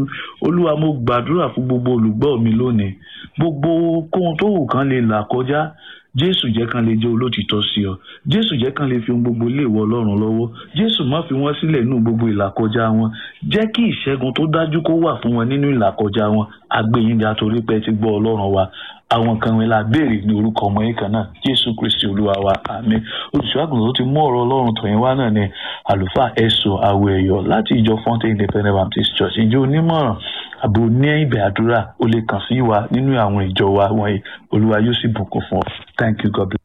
olúwa mo gbàdúrà fún gbogbo olùgbọ́ mi lónìí gbogbo kóhun tó wù kán lè là kọjá jésù jẹ́ kán lè jẹ́ olótìtọ́ sí ọ jésù jẹ́ kán lè fi ohun gbogbo lé ìwọ ọlọ́run lọ́wọ́ jésù má fi wọ́n sílẹ̀ nínú gbogbo ìlàkọjá wọn jẹ́ kí ìṣẹ́gun tó dájú kó wà fún wọn nínú ìlàkọjá wọn agbẹ́yìnga torí pé ti gbọ́ ọlọ́run wa àwọn kan wọn la béèrè ní orúkọ ọmọ yìí kan náà jésù kristi olúwa wa àmín olùṣọ́àgùn tó ti mú ọ̀rọ̀ ọlọ́run tọ̀yìn wá náà ni àlùfáà ẹ̀sọ́ àwọ̀ ẹ̀yọ̀ láti ìjọ fountain independent baptist church ìjọ onímọ̀ràn àbò ní ibẹ̀ àdúrà ó lè kàn sí wa nínú àwọn ìjọ wa wọ̀nyí olúwa yóò sì bùkún fún ọ thank you god bless.